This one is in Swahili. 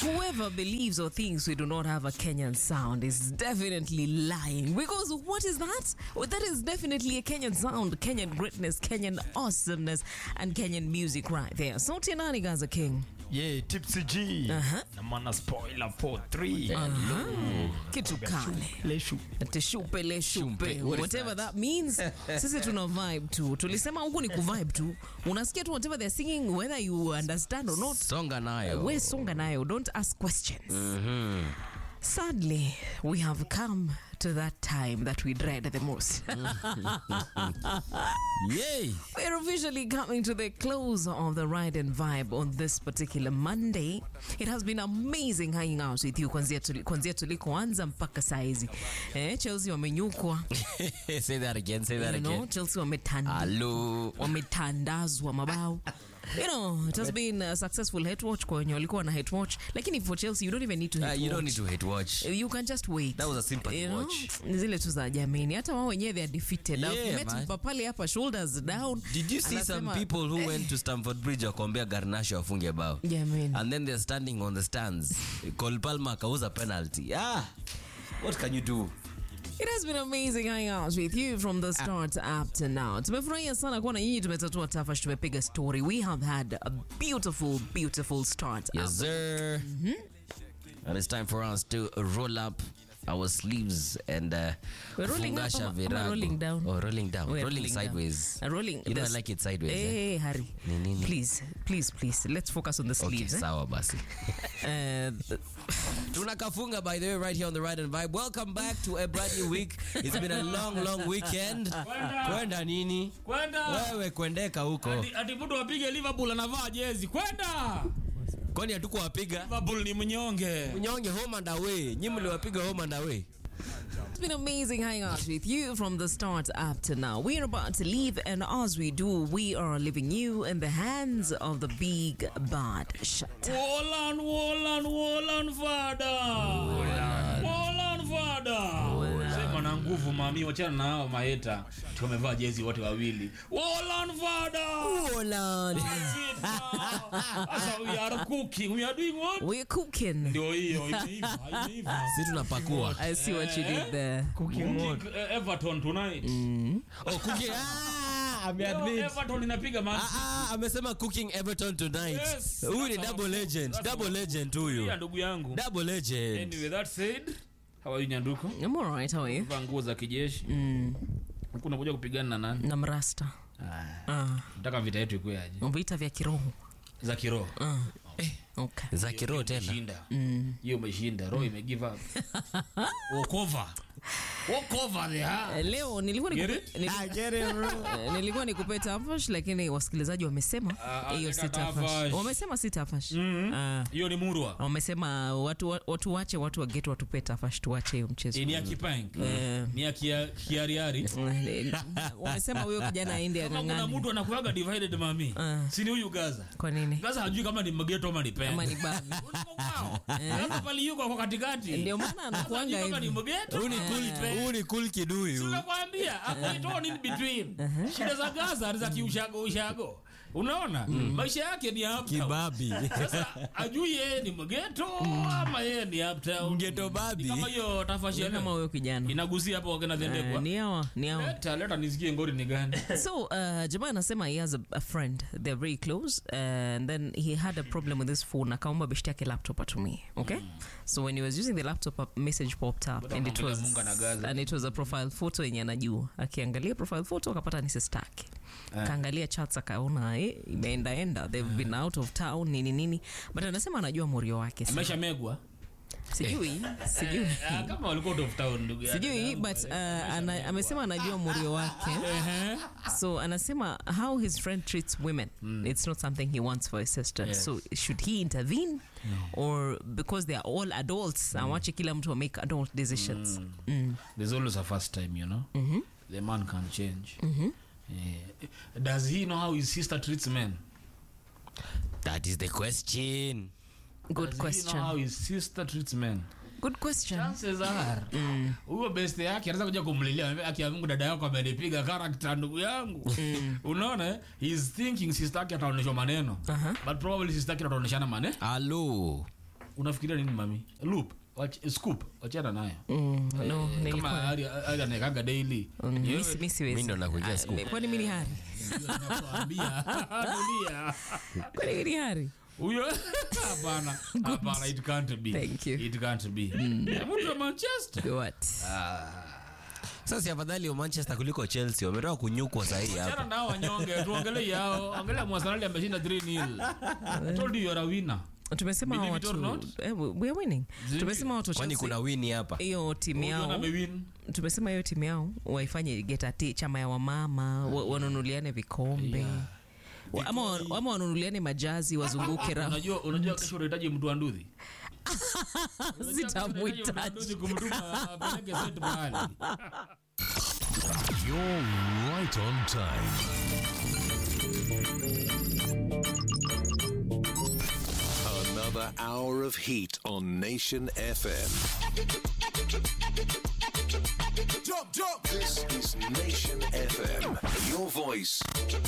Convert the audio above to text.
Whoever believes or thinks we do not have a Kenyan sound is definitely lying. Because what is that? Well, that is definitely a Kenyan sound, Kenyan greatness, Kenyan awesomeness, and Kenyan music right there. Sauti ya nani Gaza King? Yeah, Tipsy G. Uh-huh. Na mana spoiler 43. Kitu kale. Leshu. Teshupe le shupe. Shumpe, what is Whatever that means. Sisi tuna vibe tu. Tulisema huku ni kuvibe tu. Unasikia tu whatever they're singing whether you understand or not. songa nayo We songa nayo. Don't ask questions. Sadly, we have come to that time that we dread the most. Yay. We're officially coming to the close of the ride and vibe on this particular Monday. It has been amazing hanging out with you kwanzia tuli- kwanzia tulikoanza mpaka saizi. Eh, Chelsea wamenyukwa, say that again say that you know, again Chelsea wametanda Hello. wametandazwa mabao you know it has been a successful hate watch kwa wenye walikuwa na hate watch lakini for Chelsea you don't even need to Uh, hate you don't watch. need to hate watch you can just wait That was a sympathy You know, watch. ni zile tu za jamini hata wao wenyewe they are defeated Yeah, I've met man. Papale hapa shoulders down Did you see some Anasema, people who went to Stamford Bridge wakuambia Garnacho afunge bao Jamani. and then they're standing on the stands Cole Palmer akauza penalty ah what can you do It has been amazing hanging out with you from the start up to now. Tumefurahia sana kuwa na nyinyi, tumetatua tafash, tumepiga story. We have had a beautiful, beautiful start up. yes sir and it's time for us to roll up our sleeves and uh, We're rolling up fungasha ama- ama virago. rolling down? oh rolling down We're rolling, rolling down. sideways Uh, rolling. you know I this- like it sideways eh? Hey, Harry. Ni nini? Please, please, please. Let's focus on the okay sleeves. eh? sawa basi Uh, th- tunakafunga by the way right here on the ride and vibe welcome back to a brand new week it's been a long long weekend kwenda nini Kwenda. wewe kwendeka huko Ati- Ati mtu apige Liverpool anavaa jezi. Kwenda. kwani hatukuwapiga Liverpool ni mnyonge. mnyonge home and away nyi mliwapiga home and away It's been amazing hanging out with you from the start up to now. We're about to leave, and as we do, we are leaving you in the hands of the big bad shut. Wolan, Wolan, Wolan fada. Wolan fada. Sema na nguvu mami, wachana na hao maeta. Tumevaa jezi wote wawili. Wolan fada. That's it now. Sasa we are cooking. We are doing what? We're cooking. Ndio hiyo imeiva, imeiva. si tunapakua I see what you did there. Cooking eh, Everton tonight. oh, cooking ah, Leo Everton inapiga man. Ah, ah, amesema cooking everton tonight Yes. huyu ni That's double our- legend that's double our- legend Ya huyu ndugu yangu. double legend Anyway, that said, how are you Nyanduko? I'm all right, how are you? Vaa nguo za kijeshi. Huku unakuja kupigana na nani? Na mrasta. Ah, Nataka vita yetu ikuwe aje? vita vya kiroho. Za kiroho. Ah. Okay. za kiroho tena Umeshinda. Hiyo umeshinda. Roho ime give up. Walk over. Walk over there. Eh, Leo nilikuwa Get nikupe, it? nili- eh, nilikuwa nikupe tafash lakini wasikilizaji wamesema Ah, hiyo andika si tafash. tafash. Wamesema si tafash. Ah. Hiyo ni murwa. wamesema watu, watu wache watu wagetu watupe tafash tuwache hiyo mchezo Eh, Ni ya kipank. Eh. Ni ya kia- kiariari. Eh, wamesema huyo kijana aende Kama kuna ang'ang'ani mtu anakuaga divided mami. Ah. Si ni huyu Gaza. kwa nini Gaza hajui kama ni mgeto ama ni pen. ama ni babi Gaza pali yuko kwa katikati. ndio maana anakuanga Hajui kama ni hivi mgeto. Huyu ni ama cool- ni pen. huyu ni cool kid huyu nakwambia akuitoni in between shida za gaza ni za kiushago ushago unaona maisha yake ni uptown. kibabi sasa ajui yeye ni mgeto ama yeye ni uptown. Mgeto babi. Ni kama hiyo tafashi ya kama leo. huyo kijana inagusia hapo wakena Eh, zendekwa ni hawa ni hawa leta leta nisikie ngori ni gani so uh, jamaa anasema he has a, a friend they're very close uh, and then he had a problem with his phone akaomba beshti yake laptop atumie okay so when he was using the laptop a message popped up Bado and it anaangalia was, Mungu anagaza. and it was a profile photo yenye anajua akiangalia profile photo akapata ni sister yake kaangalia chats akaona eh, imeendaenda they've been out of town nini nini but anasema anajua morio wake amesha megwa sijui sijui Ah, kama walikuwa out of town ndugu yangu. sijui but uh, ana, amesema anajua morio wake Ehe. so anasema how his friend treats women it's not something he wants for his sister Yes. so should he intervene or because they are all adults awache kila mtu wa make adult decisions mm. there's always a first time you know the man can change Eh, does he know how his sister treats men that is the question good Does he question know how his sister treats men good question chances are huyo best yake anaweza kuja kumlilia anambia, aki ya Mungu dada yako amenipiga character ndugu yangu unaona eh? he is thinking sister yake ataonyeshwa maneno Aha. but probably sister yake ataonyeshana maneno alo unafikiria nini mami loop wach, scoop wachana nayo Mm, no, kama nilikuwa ari ari anaekaga daily Mm, Ni mi wewe si- mi siwezi. Mi ndo nakujia Ah, scoop. kwani mi ni hari ndio nakwambia. Dunia. kwani mi ni hari huyo hapana hapana it can't be Thank you. it can't be mtu wa manchester what sasa si afadhali wa manchester kuliko chelsea wametoka kunyukwa sahii hapa Achana nao wanyonge tuongelee yao angalia mwasanali ameshinda 3 nil I told you you're a winner tumesema Believe it or watu not. eh, we are winning Zimbi- tumesema watu wa kwani Chelsea, kuna wini hapa hiyo timu Huyu yao amewin tumesema hiyo timu yao waifanye getati chama ya wamama wa- wanunuliane vikombe Wa- ama, wa- ama wanunuliane majazi wazunguke ra unajua unajua kesho unahitaji mtu wa nduthi sitamhitaji kumtuma apeleke set mahali You're right on time. Another hour of heat on Nation FM. Jump, jump. This is Nation FM. Your voice,